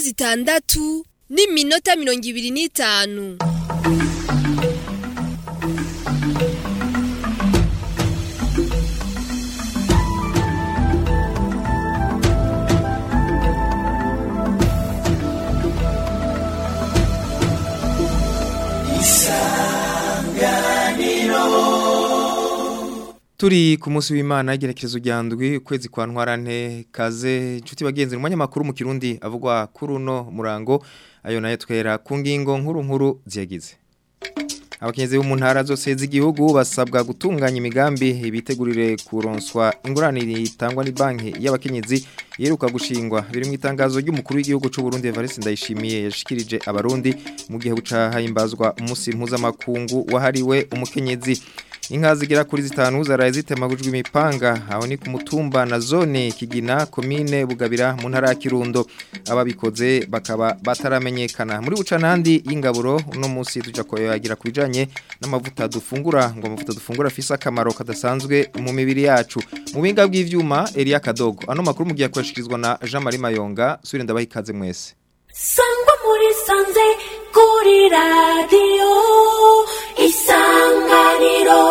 zitandatu n'iminota mirongo ibiri n'itanu Turi ku munsi w'Imana igerekezo rya ndwi ukwezi kwa ntwarante kaze inshuti bagenzi mu makuru mu kirundi avugwa kuri uno murango ayo nayo twera ku ngingo nkuru nkuru ziyagize abakenyezi bo mu ntara zose z'igihugu basabwa gutunganya imigambi bitegurire kuronswa ingurane itangwa ni banki y'abakenyezi yeruka gushingwa biri mu itangazo ry'umukuru w'igihugu cy'u Burundi Evariste Ndayishimiye yashikirije abarundi mu gihe buca hahimbazwa umunsi mpuzamakungu wahariwe umukenyezi inka zigera kuri zitanu zaraye zitemagujwe imipanga aho ni ku mutumba na zone kigina komine bugabira mu ntara ya kirundo ababikoze bakaba bataramenyekana muri bucanandi y'ingaburo uno munsi tuja koyagira ku bijanye n'amavuta dufungura ngo amavuta dufungura afise akamaro kadasanzwe mu mibiri yacu mu binga bw'ivyuma Elia Kadogo ano makuru mugiye kwashikirizwa na Jean Marie Mayonga suri ndabaha ikaze mwese sangwa muri sanze kuri radiyo isanganiro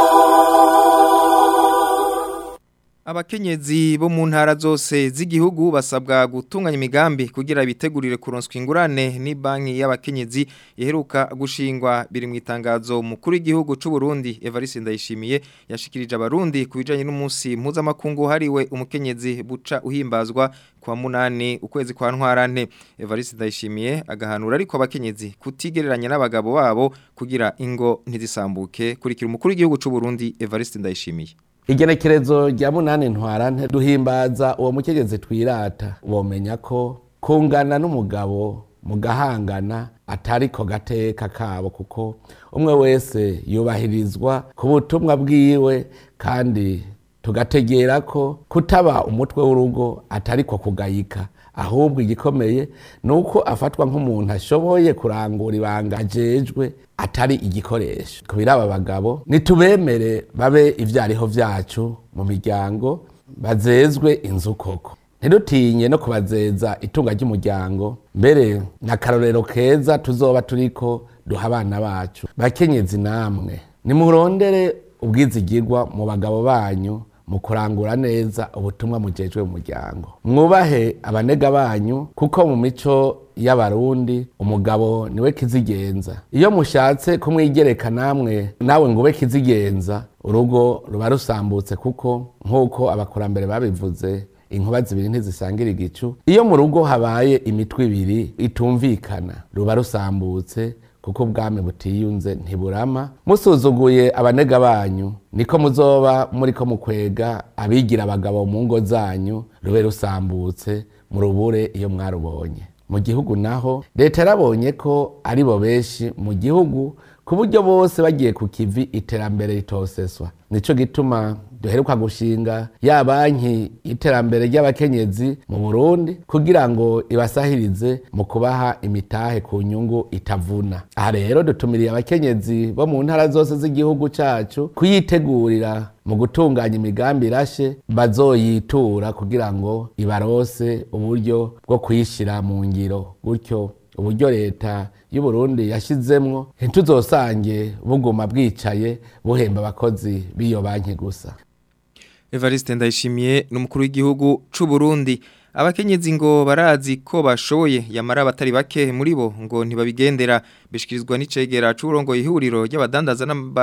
Abakenyezi bo mu ntara zose z'igihugu basabwa gutunganya imigambi kugira bitegurire kuronswa ingurane ni banki y'abakenyezi iheruka gushingwa biri mu itangazo mukuru w'igihugu cy'u Burundi Evariste Ndayishimiye yashikirije abarundi ku bijanye n'umunsi mpuzamakungu hariwe umukenyezi buca uhimbazwa kwa munani ukwezi kwa ntwarante Evariste Ndayishimiye agahanura ariko abakenyezi kutigereranya n'abagabo babo kugira ingo ntizisambuke kurikira umukuru w'igihugu cy'u Burundi Evariste Ndayishimiye igenekerezo rya munani ntwarante duhimbaza uwo mukenyezi twirata womenya ko kungana n'umugabo mugahangana atari ko gateka kabo kuko umwe wese yubahirizwa ku butumwa bwiwe kandi tugategera ko kutaba umutwe w'urugo atari ko kugayika ahubwo igikomeye ni uko afatwa nk'umuntu ashoboye kurangura ibanga ajejwe atari igikoresho ku biraba bagabo nitubemere babe ivyariho vyacu mu miryango bazezwe inzu koko ntidutinye no kubazeza itunga ry'umuryango mbere n'akarorero keza tuzoba turiko duha abana bacu bakenyezi namwe nimurondere ubwizigirwa mu bagabo banyu mu kurangura neza ubutumwa mujejwe mu muryango mwubahe abanega banyu kuko mu mico y'abarundi umugabo niwe kizigenza iyo mushatse kumwigereka namwe nawe ngo ube kizigenza urugo ruba rusambutse kuko nk'uko abakurambere babivuze inkuba zibiri ntizisangira igicu iyo mu rugo habaye imitwe ibiri itumvikana ruba rusambutse kuko ubwami butiyunze ntiburama musuzuguye abanega banyu niko muzoba muriko mukwega abigira abagabo mu ngo zanyu rube rusambutse mu rubure iyo mwarubonye mu gihugu naho leta yarabonye ko ari bo benshi mu gihugu ku buryo bose bagiye ku kivi iterambere ritoseswa nico gituma duheruka gushinga ya banki y'iterambere ry'abakenyezi mu Burundi kugira ngo ibasahirize mu kubaha imitahe ku nyungu itavuna aha rero dutumiriye abakenyezi bo mu ntara zose z'igihugu cacu kuyitegurira mu gutunganya imigambi irashe bazoyitura kugira ngo ibarose uburyo bwo kuyishira mu ngiro gutyo uburyo leta y'u Burundi yashizemwo ntituzosange buguma bwicaye buhemba abakozi b'iyo banki gusa Evariste Ndayishimiye n'umukuru w'igihugu c'u Burundi abakenyezi ngo barazi ko bashoboye yamara abatari bake muri bo ngo ntibabigendera bishikirizwa n'icegera c'urongo ihuriro ry'abadandaza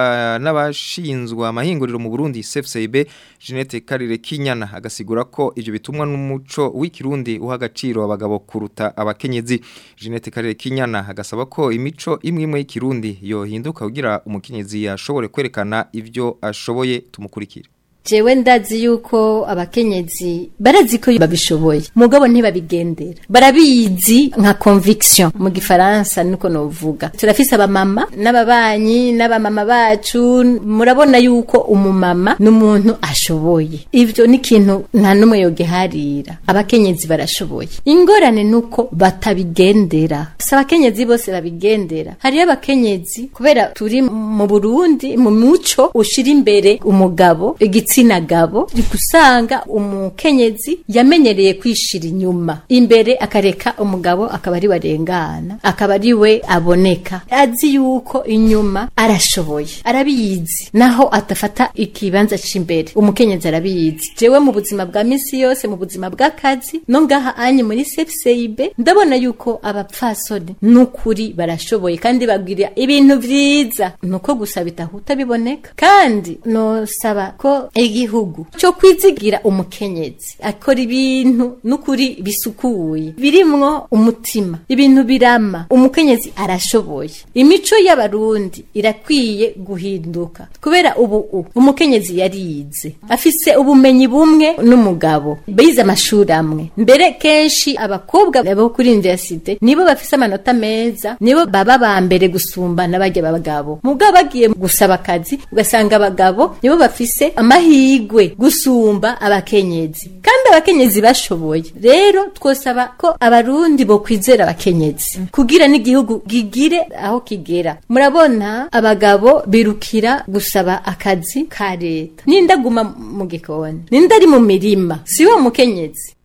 n'abashinzwa amahinguriro mu Burundi CFCB Jeanette Karire Kinyana agasigura ko ivyo bitumwa n'umuco w'ikirundi uha agaciro abagabo kuruta abakenyezi Jeanette Karire Kinyana agasaba ko imico imwe imwe y'ikirundi yohinduka kugira umukenyezi yashobore kwerekana ivyo ashoboye tumukurikire jewe ndazi yuko abakenyezi barazi ko babishoboye mugabo ntibabigendera barabizi nka conviction mu gifaransa niko novuga turafise abamama n'ababanyi n'abamama bacu murabona yuko umumama n'umuntu ashoboye ivyo ni ikintu nta numwe yogiharira abakenyezi barashoboye ingorane nuko batabigendera si abakenyezi bose babigendera hariyo abakenyezi kubera turi mu Burundi mu muco ushira imbere umugabo igitsina igitsina gabo usanga umukenyezi yamenyereye kwishira inyuma imbere akareka umugabo akaba ari warengana akaba ari we aboneka azi yuko inyuma arashoboye arabizi naho atafata ikibanza c'imbere umukenyezi arabizi jewe mu buzima bwa misi yose mu buzima bw'akazi no ngaha anye muri CFCIB ndabona yuko abapfasoni n'ukuri barashoboye kandi bagwira ibintu vyiza nuko gusa bitahuta biboneka kandi nosaba ko igihugu cyo kwizigira umukenyezi akora ibintu n'ukuri bisukuye birimwo umutima ibintu birama umukenyezi arashoboye imico y'abarundi irakwiye guhinduka kubera ubu u- umukenyezi yarize afise ubumenyi bumwe n'umugabo bize amashuri amwe mbere kenshi abakobwa bo kuri universite nibo bafise amanota meza nibo baba ba mbere gusumbana bajya abagabo mugabo bagiye gusaba akazi ugasanga abagabo nibo bafise amahigwe gusumba abakenyezi kandi abakenyezi bashoboye rero twosaba ko abarundi bo kwizera abakenyezi kugira n'igihugu gigire aho kigera murabona abagabo birukira gusaba akazi ka leta nindaguma mu gikoni ninda ari mu mirima siwe mukenyezi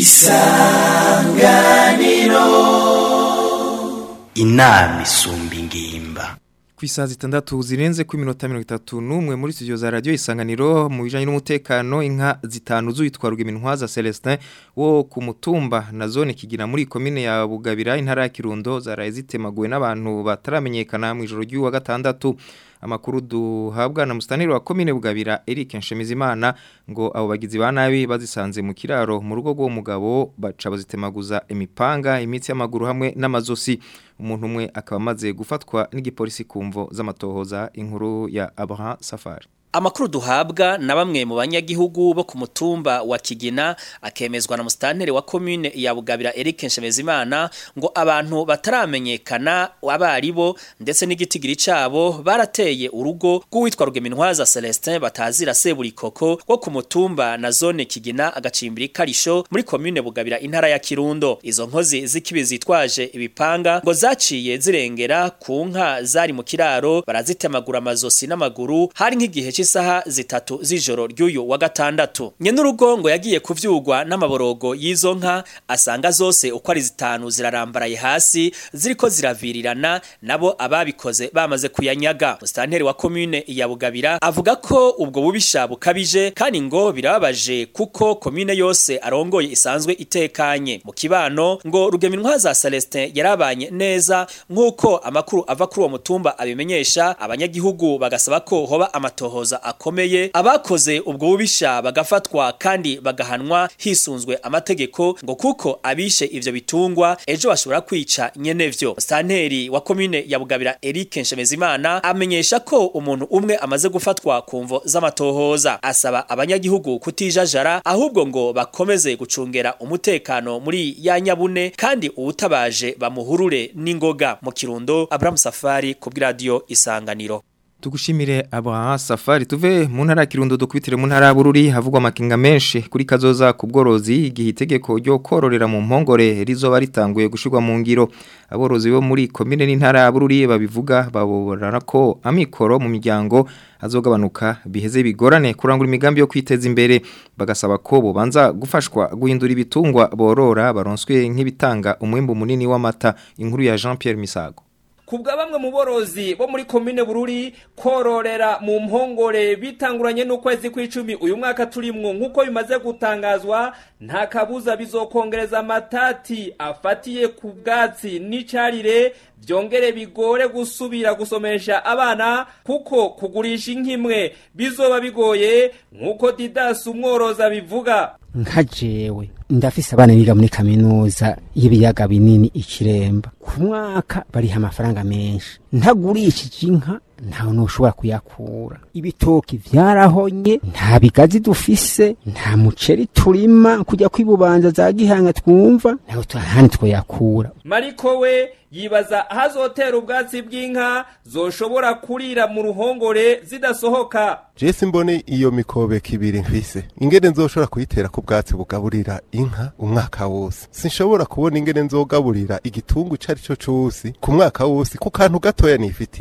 inama isumba ingimba ku isaha zitandatu zirenze ku minota mirongo itatu n'umwe muri studio za radiyo isanganiro mu bijyanye n'umutekano inka zitanu z'uwitwa Rugimintwaza Celestin wo ku mutumba na zone kigira muri komine ya Bugabira intara ya Kirundo zaraye zitemaguwe n'abantu bataramenyekana mu ijoro ry'uwa gatandatu amakuru duhabwa na mustaneri wa komine Bugabira Eric Nshemizimana ngo abo bagizi ba nabi bazisanze mu kiraro mu rugo rw'uwo mugabo baca bazitemaguza imipanga imitsi y'amaguru hamwe n'amazosi umuntu umwe akaba amaze gufatwa n'igipolisi kumvo z'amatohoza inkuru ya Abraham Safari Amakuru duhabwa na bamwe mu banyagihugu bo ku mutumba wa Kigina akemezwa na mustantere wa commune ya Bugabira Eric Nshemezimana ngo abantu bataramenyekana abari bo ndetse n'igitigiri cabo barateye urugo rw'uwitwa Rugemintwaza Celestin batazira Seburikoko wo ku mutumba na zone Kigina agacimbiri karisho muri commune Bugabira intara ya Kirundo izo nkozi z'ikibi zitwaje ibipanga ngo zaciye zirengera ku nka zari mu kiraro barazitemagura amazosi n'amaguru hari nk'igihe cy'isaha zitatu z'ijoro ry'uyu wa gatandatu nyenurugo ngo yagiye kuvyugwa n'amaborogo y'izo nka asanga zose uko ari zitanu zirarambaraye hasi ziriko ziravirirana nabo ababikoze bamaze kuyanyaga musitanteri wa commune ya Bugabira avuga ko ubwo bubisha bukabije kandi ngo birababaje kuko commune yose arongoye isanzwe itekanye mu kibano ngo Rugemintwaza Celestin yarabanye neza nk'uko amakuru ava kuri uwo mutumba abimenyesha abanyagihugu bagasaba ko hoba amatohoza akomeye abakoze ubwo bubisha bagafatwa kandi bagahanwa hisunzwe amategeko ngo kuko abishe ivyo bitungwa ejo bashobora kwica nyenevyo santeri wa komine ya Bugabira Eric Nshemezimana amenyesha ko umuntu umwe amaze gufatwa kumvo z'amatohoza asaba abanyagihugu kutijajara ahubwo ngo bakomeze gucungera umutekano muri ya nyabune kandi uwutabaje bamuhurure n'ingoga mu kirundo Abraham Safari ku bw'iradio isanganiro Tugushimire Abraham Safari tuve mu ntara ya Kirundo dukubitire mu ntara ya Bururi havugwa amakinga menshi kuri kazoza ku bworozi igihe itegeko ryo kororera mu mpongore rizoba ritanguye gushirwa mu ngiro aborozi bo muri komine n'intara ya Bururi babivuga baborana ko amikoro mu miryango azogabanuka biheze bigorane kurangura imigambi yo kwiteza imbere bagasaba ko bobanza gufashwa guhindura ibitungwa borora baronswe nk'ibitanga umwimbu munini w'amata inkuru ya Jean Pierre Misago kubwa bamwe mu borozi bo muri komine bururi kororera mu mpongore bitanguranye n'ukwezi kw'icumi uyu mwaka turimwo nk'uko bimaze gutangazwa nta kabuza bizokongereza amatati afatiye ku bwatsi n'icarire byongere bigore gusubira gusomesha abana kuko kugurisha inkimwe bizoba bigoye nk'uko didasi umworozi abivuga nka jewe ndafise abana biga muri kaminuza y'ibiyaga binini ikiremba ku mwaka bariha amafaranga menshi ntagurishije inka ntawe ntushobora kuyakura ibitoki vyarahonye nta bigazi dufise nta muceri turima kujya kwibubanza za gihanga twumva ntawe tuhani twoyakura mariko we yibaza ahazotera ubwatsi bw'inka zoshobora kurira mu ruhongore zidasohoka jesi mbone iyo mikobeko ibiri mfise ingene nzoshobora kuyitera ku bwatsi bugaburira inka umwaka wose sinshobora kubona ingene nzogaburira igitungu ico ari cyo cose ku mwaka wose ku kantu gatoya nifitiye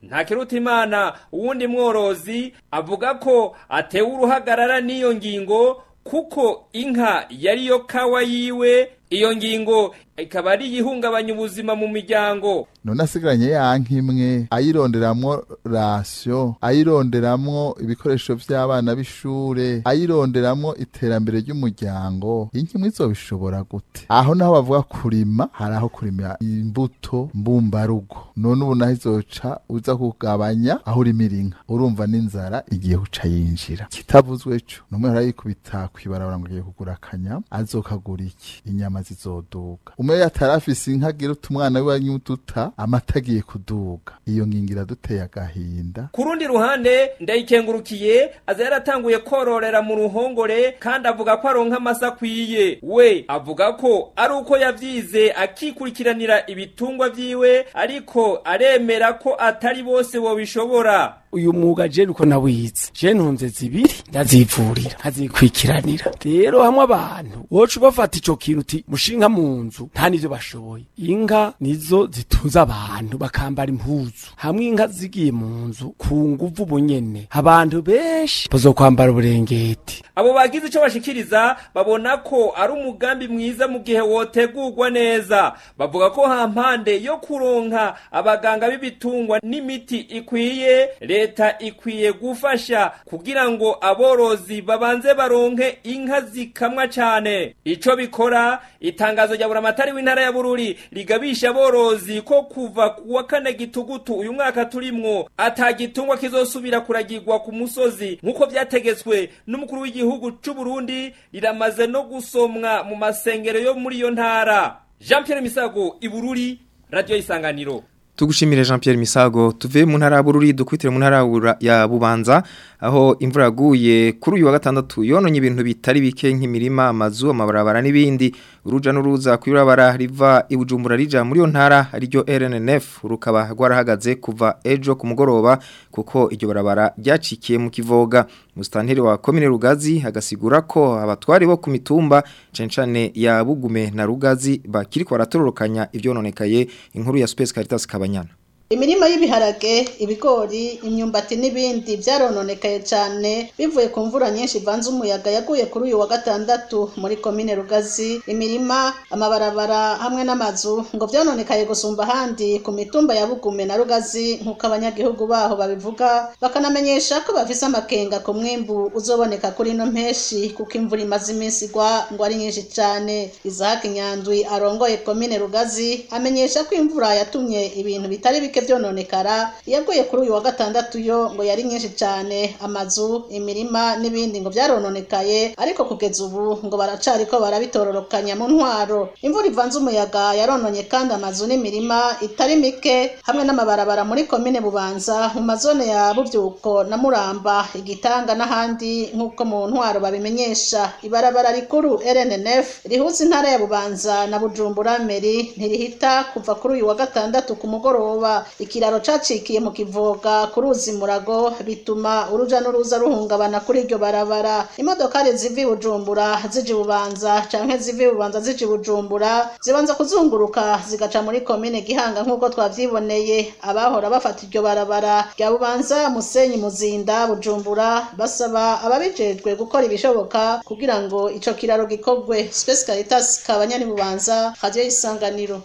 ntakirutimana uwundi mworozi avuga ko atewe uruhagarara n'iyo ngingo kuko inka yariyo kawa yiwe iyo ngingo ikaba ari iyihungabanya ubuzima mu miryango none asigaranye ya nka imwe ayironderamwo rasiyo ayironderamwo ibikoresho vy'abana b'ishure ayironderamwo iterambere ry'umuryango inka imwe izobishobora gute aho naho bavuga kurima hari aho kurima imbuto mbumbarugo none ubu naho izoca uza kugabanya aho urimira inka urumva n'inzara igiye guca yinjira kitavuzwe co numwe arayikubita kwibarabara ngo agiye kugura akanyama azokagura iki inyama zizoduga umwe yatarafise inka agira utumwana wiwe anyuduta amata agiye kuduga iyo ngingo iraduteye agahinda ku rundi ruhande ndayikengurukiye aza yaratanguye kororera mu ruhongore kandi avuga ko aronka amasa akwiye we avuga ko ari uko yavyize akikurikiranira ibitungwa vyiwe ariko aremera ko atari bose bobishobora uyu mwuga je uko nawize je ntunze zibiri ndazivurira nkazikwikiranira rero hamwe abantu woca ubafata ico kintu uti mushinga mu nzu nta nivyo bashoboye inka nizo zitunze abantu bakambara impuzu hamwe inka zigiye mu nzu ku nguvu bunyene abantu benshi bazokwambara uburengeti abo bagize ico bashikiriza babona ko ari umugambi mwiza mu gihe wotegurwa neza bavuga ko hampande yo kuronka abaganga b'ibitungwa n'imiti ikwiye leta ikwiye gufasha kugira ngo aborozi babanze baronke inka zikamwa cane ico bikora itangazo rya buramatari w'intara ya bururi rigabisha aborozi ko kuva kuwa kane gitugutu uyu mwaka turimwo ata gitungwa kizosubira kuragirwa ku musozi nk'uko vyategetswe n'umukuru w'igihugu c'u Burundi riramaze no gusomwa mu masengero yo muri iyo ntara Jean Pierre Misago ibururi radio isanganiro Tugushimire Jean Pierre Misago tuve mu ntara bururi dukwitire mu ntara ya Bubanza aho imvura yaguye kuri uyu wa gatandatu yononye ibintu bitari bike nk'imirima amazu amabarabara n'ibindi uruja n'uruza kwirabara riva ibujumbura rija muri yo ntara ariryo RNNF rukaba rwarahagaze kuva ejo ku mugoroba kuko iryo barabara ryacikiye mu kivoga mustanteri wa komine Rugazi agasigura ko abatwari bo ku mitumba cencane ya Bugume na Rugazi bakiri ko baratororokanya ivyononekaye inkuru ya Space Caritas Kabanyana imirima y'ibiharage ibigori imyumbati n'ibindi byarononekaye cyane bivuye ku mvura nyinshi ivanze umuyaga yaguye kuri uyu wa gatandatu muri komine rugazi imirima amabarabara hamwe n'amazu ngo byononekaye gusumba ahandi ku mitumba ya bugume na rugazi nk'uko abanyagihugu baho babivuga bakanamenyesha ko bafise amakenga ku mwimbu uzoboneka kuri ino mpeshi kuko imvura imaze iminsi igwa ngo ari nyinshi cyane izahaka inyandwi arongoye komine rugazi amenyesha ko imvura yatumye ibintu bitari bike byononekara yaguye kuri uyu wa gatandatu yo ngo yari nyinshi cyane amazu imirima n'ibindi ngo byarononekaye ariko kugeza ubu ngo baracariko barabitororokanya mu ntwaro imvura ivanze umuyaga yarononye kandi amazu n'imirima itari mike hamwe n'amabarabara muri komine bubanza mu mazone ya bubyuko na muramba igitanga n'ahandi nk'uko mu ntwaro babimenyesha ibarabara rikuru rnnf rihuza intara ya bubanza na bujumbura meri ntirihita kuva kuri uyu wa gatandatu ku mugoroba ikiraro cacikiye mu kivoga ku ruzi murago bituma uruja n'uruza ruhungabana kuri iryo barabara imodokari ziva i bujumbura zija bubanza canke ziva i bubanza zija bujumbura zibanza kuzunguruka zigaca muri komine gihanga nk'uko twavyiboneye abahora bafata iryo barabara rya bubanza musenyi muzinda bujumbura basaba ababijejwe gukora ibishoboka kugira ngo ico kiraro gikorwe space caritas kabanyani bubanza radio isanganiro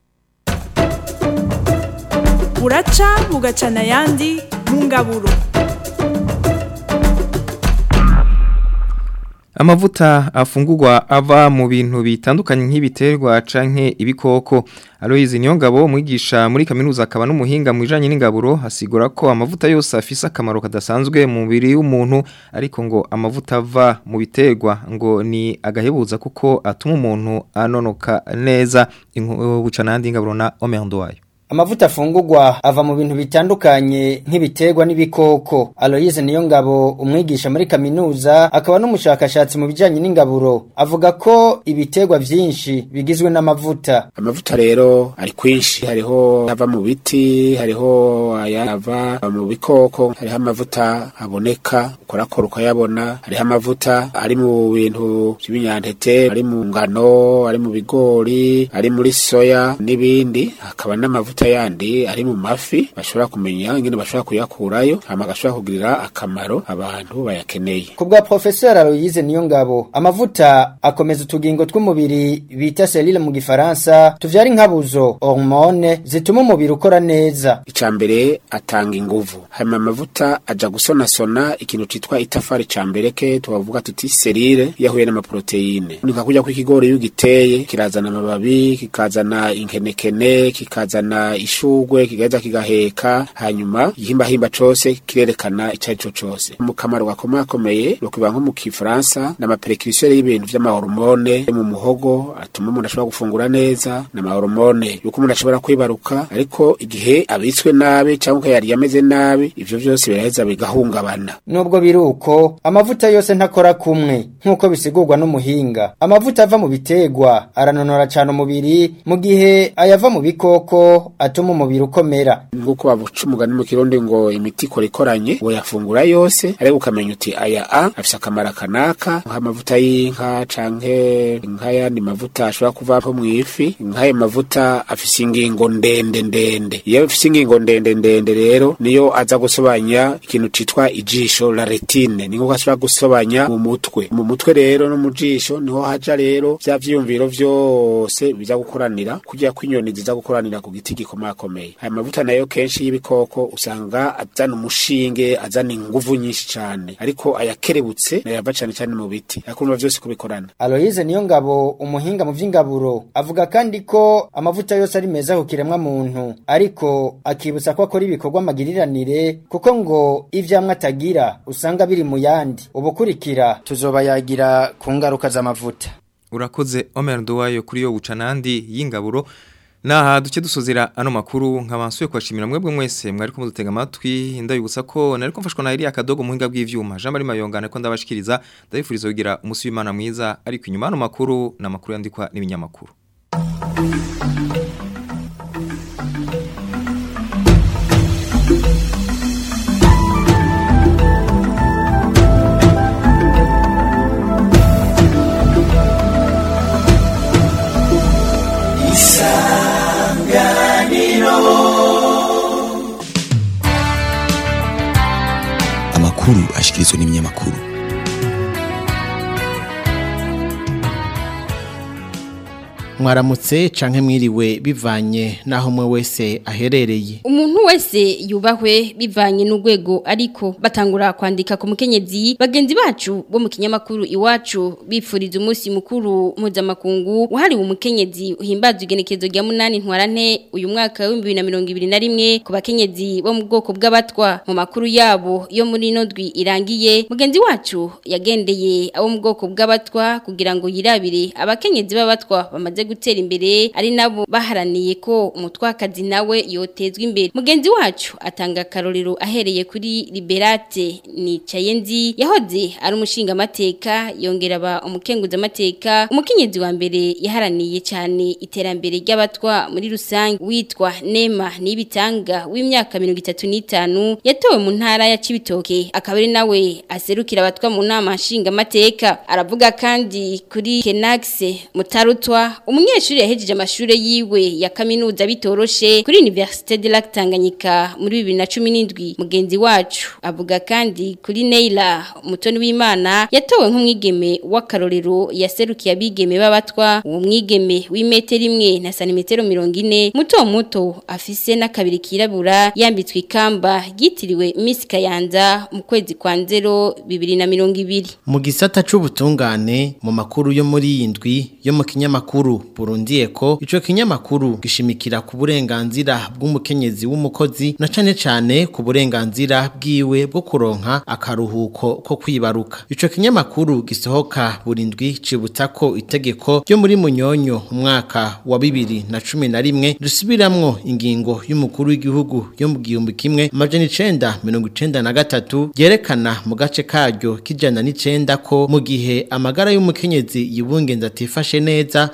buraca bugacana ayandi mu ngaburo Amavuta afungurwa ava mu bintu bitandukanye nk'ibiterwa canke ibikoko. Aloise Niyongabo mwigisha muri kaminuza akaba n'umuhinga mu bijanye n'ingaburo asigura ko amavuta yose afise akamaro kadasanzwe mu mubiri w'umuntu ariko ngo amavuta ava mu biterwa ngo ni agahebuza kuko atuma umuntu anonoka neza bucana yandi ingaburo na Omerndo wayo. Amavuta afungurwa ava mu bintu bitandukanye nk'ibiterwa n'ibikoko. Aloise Niyongabo umwigisha muri kaminuza akaba n'umushakashatsi mu bijanye n'ingaburo avuga ko ibiterwa vyinshi bigizwe n'amavuta. Amavuta rero ari kwinshi hariho ava mu biti, hariho ayava mu bikoko, hariho amavuta aboneka ukorakora ukayabona, hariho amavuta ari mu bintu by'ibinyantete, ari mu ngano, ari mu bigori, ari muri soya n'ibindi, hakaba n'amavuta amavuta yandi ari mu mafi bashobora kumenya ingene bashobora kuyakurayo hama agashobora kugirira akamaro abantu bayakeneye Kubwa Professor Aloise Niyongabo amavuta akomeza utugingo tw'umubiri bita selile mu gifaransa tuvyara inkabuzo hormone zituma umubiri ukora neza icambere atanga inguvu hama amavuta aja gusonasona ikintu citwa itafari cambere ke tubavuga tuti serire yahuye n'amaproteine nika kurya kw'ikigori iyo ugiteye kirazana amababi kikazana inkenekene kikazana ishugwe kigaheza kigaheka hanyuma igihimbahimba cose kirerekana ico ari co cose mu kamaro gakomakomeye nokubiba nko mu kifaransa n'amaperekirisiyere y'ibintu vy'amahormone yo mu muhogo atuma umuntu ashobora gufungura neza n'amahormone yuko umuntu ashobora kwibaruka ariko igihe abitswe nabi cyangwa ukayarya ameze nabi ivyo vyose biraheza bigahungabana Nubwo biruko amavuta yose ntakora kumwe nkuko bisigurwa n'umuhinga amavuta ava mu bitegwa aranonora cyane umubiri mu gihe ayava mu bikoko atuma umubiri ukomera nk'uko bavuca umugani mu kirundi ngo imiti ikora ikoranye ngo yafungura yose ariko ukamenya uti aya a afise akamaro kanaka nk'amavuta y'inka canke nk'ayandi mavuta ashobora kuva mu ifi nk'ayo mavuta afise ingingo ndende ndende iyo afise ingingo ndende ndende rero niyo aza gusobanya ikintu citwa ijisho la retine ni nk'uko ashobora gusobanya mu mutwe mu mutwe rero no mu jisho niho haja rero vya vyiyumviro vyose biza gukoranira kugira ko inyoni ziza gukoranira ku giti gikomakomeye aya mavuta nayo kenshi y'ibikoko usanga azana umushinge azana inguvu nyinshi cane ariko ayakerebutse nayo ava cane cane mu biti akumva vyose kubikorana Aloise Niyongabo umuhinga mu vy'ingaburo avuga kandi ko amavuta yose ari meza ku kiremwa muntu ariko akibutsa ko akora ibikorwa magiriranire kuko ngo ivyamwe atagira usanga biri mu yandi ubukurikira tuzoba yagira ku ngaruka z'amavuta urakoze Omer Nduwayo kuri yo guca nandi y'ingaburo Naha duce dusozera ano makuru nkabansuye kwashimira mwebwe mwese mwari ko mudutega amatwi ndabibutsa ko nari ko mfashwa na Elia Kadogo muhinga bw'ivyuma Jean Marie Mayongana ko ndabashikiriza ndabifuriza kugira umunsi w'Imana mwiza ariko inyuma ano makuru na makuru yandikwa n'ibinyamakuru amakuru ashikirizwa n'ibinyamakuru mwaramutse canke mwiriwe bivanye naho mwe wese aherereye umuntu wese yubahwe bivanye n'urwego ariko batangura kwandika ku mukenyezi bagenzi bacu bo mu kinyamakuru iwacu bipfuriza umunsi mukuru mpuzamakungu wahariwe umukenyezi uhimbazwa igenekezo rya munani ntwarante uyu mwaka w'ibihumbi bibiri na mirongo ibiri na rimwe ku bakenyezi bo mu bwoko bw'abatwa mu makuru yabo yo muri ino ndwi irangiye mugenzi wacu yagendeye abo mu bwoko bw'abatwa kugira ngo yirabire abakenyezi b'abatwa bamaze gutera imbere ari nabo baharaniye ko umutwakazi nawe yotezwa imbere mugenzi wacu atanga akarorero ahereye kuri liberate nicaye nzi yahoze ari umushinga amateka yongera aba umukenguza amateka umukenyezi wa mbere yaharaniye cyane iterambere ry'abatwa muri rusange witwa nema nibitanga w'imyaka mirongo itatu n'itanu yatowe mu ntara ya cibitoke akaba ari nawe aserukira abatwa mu nama nshinga amateka aravuga kandi kuri kenaxe mutarutwa umunyeshuri yahejeje amashuri yiwe ya kaminuza bitoroshe kuri Université de Lac Tanganyika muri 2017 mugenzi wacu avuga kandi kuri Neila umutoni w'Imana yatowe nk'umwigeme w'akarorero yaserukiye abigeme b'abatwa uwo mwigeme w'imetero imwe na santimetero 40 muto muto afise n'akabiri kirabura yambitswe ikamba ryitiriwe Miss Kayanza mu kwezi kwa nzero 2020 mu gisata c'ubutungane mu makuru yo muri iyi ndwi yo mu kinyamakuru Burundi Eko ico kinyamakuru gishimikira ku burenganzira bw'umukenyezi w'umukozi na cane cane ku burenganzira bwiwe bwo kuronka akaruhuko ko kwibaruka ico kinyamakuru gisohoka burindwi cibutsa ko itegeko ryo muri munyonyo umwaka wa bibiri na cumi na rimwe risubiramwo ingingo y'umukuru w'igihugu yo mu gihumbi kimwe amajana icenda mirongo icenda na gatatu ryerekana mu gace karyo k'ijana n'icenda ko mu gihe amagara y'umukenyezi yibungenza atifashe neza vyemejwe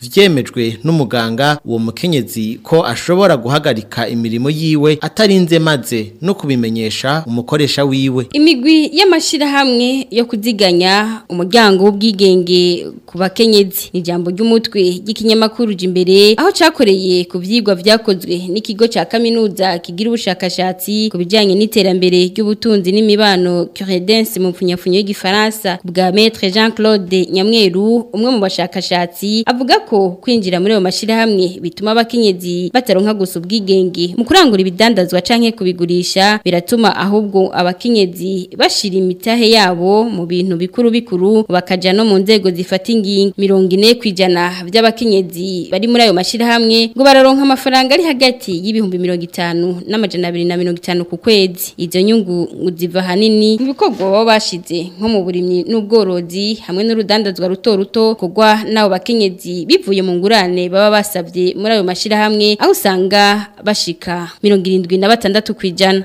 vyemejwe n'umuganga uwo mukenyezi ko ashobora guhagarika imirimo yiwe atarinze maze no kubimenyesha umukoresha wiwe imigwi y'amashirahamwe yo kuziganya umuryango w'ubwigenge ku bakenyezi ni ijambo ry'umutwe ry'ikinyamakuru imbere aho cakoreye ku vyigwa vyakozwe n'ikigo ca kaminuza kigira ubushakashatsi ku bijanye n'iterambere ry'ubutunzi n'imibano Curedence mu mfunyafunyo y'igifaransa bwa Maître Jean-Claude Nyamweru umwe mu bashakashatsi avuga ko kwinjira muri ayo mashirahamwe bituma abakenyezi bataronka gusa ubwigenge mu kurangura ibidandazwa canke kubigurisha biratuma ahubwo abakenyezi bashira imitahe yabo mu bintu bikuru bikuru bakaja no mu nzego zifata ingingo mirongo ine kwijana by'abakenyezi bari muri ayo mashirahamwe ngo bararonka amafaranga ari hagati y'ibihumbi mirongo itanu n'amajana abiri na mirongo itanu ku kwezi izo nyungu ngo ziva hanini mu bikorwa baba bashize nko mu burimyi n'ubworozi hamwe n'urudandazwa ruto ruto kugwa n'abo bakenyezi bivuye mu ngurane baba basabye muri ayo mashirahamwe aho usanga bashika mirongo irindwi na batandatu kwijana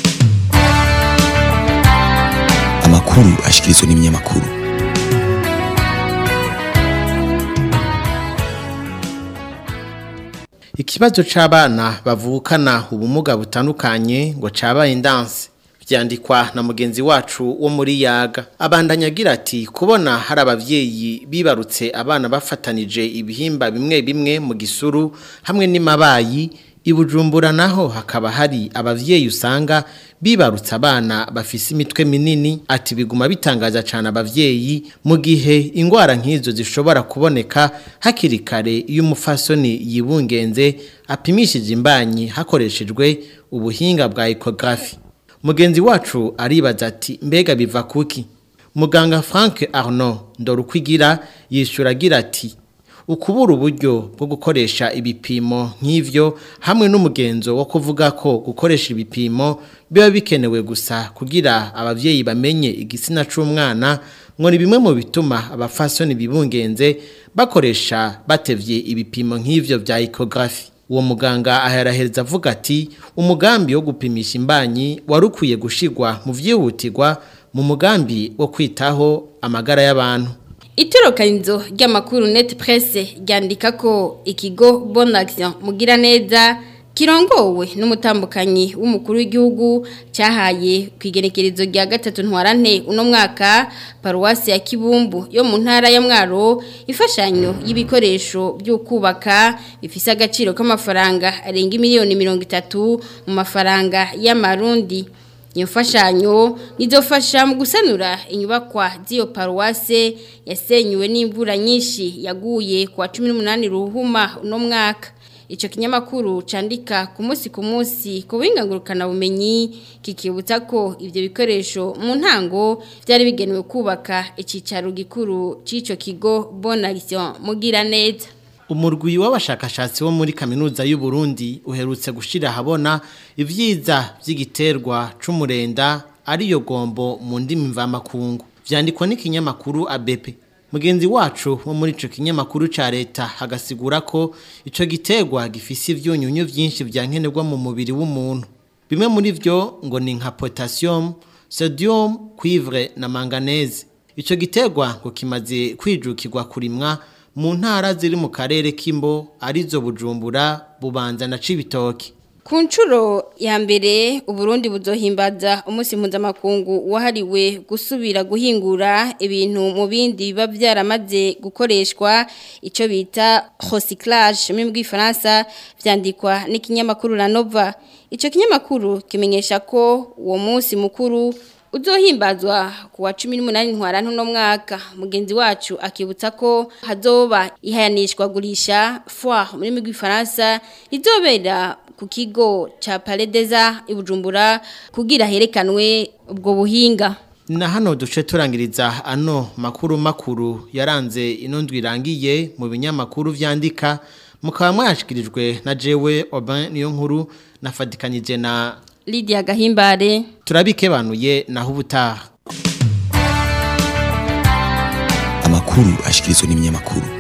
amakuru ashikirizwa n'ibinyamakuru Ikibazo c'abana bavukana ubumuga butandukanye ngo cabaye indanse vyandikwa na mugenzi wacu wo muri yaga abandanya agira ati kubona hari abavyeyi bibarutse abana bafatanije ibihimba bimwe bimwe mu gisuru hamwe n'imabayi ibujumbura naho hakaba hari abavyeyi usanga bibarutse abana bafise imitwe minini ati biguma bitangaza cyane abavyeyi mu gihe ingwara nk'izo zishobora kuboneka hakiri kare iyo umufasoni yibungenze apimishije imbanyi hakoreshejwe ubuhinga bwa ecography mugenzi wacu aribaza ati mbega biva kuki muganga Frank Arnaud Ndorukwigira yishura agira ati ukubura uburyo bwo gukoresha ibipimo nk'ivyo hamwe n'umugenzo wo kuvuga ko gukoresha ibipimo biba bikenewe gusa kugira abavyeyi bamenye igitsina c'umwana ngo ni bimwe mu bituma abafasoni bibungenze bakoresha batevye ibipimo nk'ivyo vya ecography uwo muganga aherahereza avuga ati umugambi wo gupimisha imbanyi wari ukwiye gushigwa mu vyihutirwa mu mugambi wo kwitaho amagara y'abantu Itorokanizo ry'amakuru net presse ryandika ko ikigo Bon Action mugira neza kirongowe n'umutambukanyi w'umukuru w'igihugu cyahaye kwigenekerezo rya gatatu ntwarante uno mwaka paruwasi ya Kibumbu yo mu ntara ya Mwaro ifashanyo y'ibikoresho byo kubaka bifise agaciro k'amafaranga arenga miliyoni 30 mu mafaranga y'amarundi iyo mfashanyo nizofasha mu gusanura inyubakwa z'iyo paruwase yasenyuwe n'imvura nyinshi yaguye ku wa cumi n'umunani ruhuma uno mwaka icyo kinyamakuru candika ku munsi ku munsi ku bumenyi kikibutsa ko ibyo bikoresho mu ntango byari bigenewe kubaka icyicaro gikuru cy'icyo kigo bonagisiyo mugira neza umurwi w'abashakashatsi bo muri kaminuza y'u Burundi uherutse gushira habona ivyiza vy'igiterwa c'umurenda ariyo gombo mu ndimi mvamakungu vyandikwa n'ikinyamakuru ABP mugenzi wacu wo muri ico kinyamakuru ca leta hagasigura ko ico giterwa gifise ivyunyunyu vyinshi vyankenerwa mu mubiri w'umuntu bimwe muri vyo ngo ni nka potassium sodium cuivre na manganese ico giterwa ngo kimaze kwijukirwa kurimwa mu ntara ziri mu karere k'imbo arizo bujumbura bubanza na cibitoki ku nshuro ya mbere uburundi buzohimbaza umunsi mpuzamakungu wahariwe gusubira guhingura ibintu mu bindi biba byaramaze gukoreshwa icyo bita recyclage mu bw'ifaransa byandikwa n'ikinyamakuru la nova icyo kinyamakuru kimenyesha ko uwo munsi mukuru uzohimbazwa ku wa cumi n'umunani ntwarante uno mwaka mugenzi wacu akibutsa ko hazoba ihayanishwa gurisha foire muri rurimi rw'ifaransa rizobera ku kigo cya paredeza ibujumbura kugira herekanwe ubwo buhinga na hano duce turangiriza ano makuru makuru yaranze ino ndwi irangiye mu binyamakuru vyandika mukaba mwashikirijwe na jewe Oban niyo nkuru nafatikanyije na Lydia Gahimbare turabikebanuye naho ubutaha amakuru ashikirizwa n'ibinyamakuru